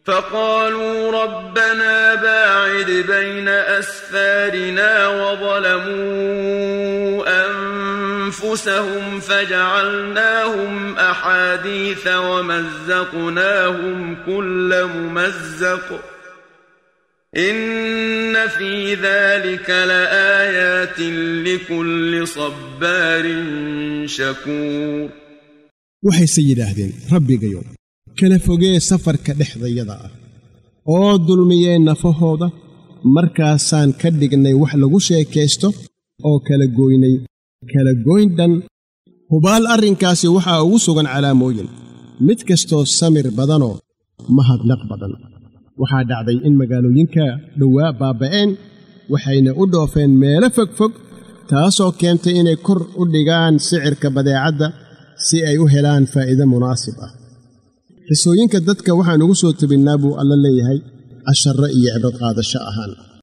فقالوا ربنا باعد بين أسفارنا وظلموا أنفسهم فجعلناهم أحاديث ومزقناهم كل ممزق إن في ذلك لآيات لكل صبار شكور waxayse yidhaahdeen rabbigayow kala fogee safarka dhexdayada ah oo dulmiyeen nafahooda markaasaan ka dhignay wax lagu sheekaysto oo kala gooynay kala goyn dhan hubaal arrinkaasi waxaa ugu sugan calaamooyin mid kastoo samir badanoo mahadnaq badan waxaa dhacday in magaalooyinka dhowaa baaba'een waxayna u dhoofeen meelo fogfog taasoo keentay inay kor u dhigaan sicirka badeecadda si ay u helaan faa'iide munaasib ah xisooyinka dadka waxaan ugu soo tebinnaa buu alla leeyahay casharro iyo cibrad qaadasho ahaan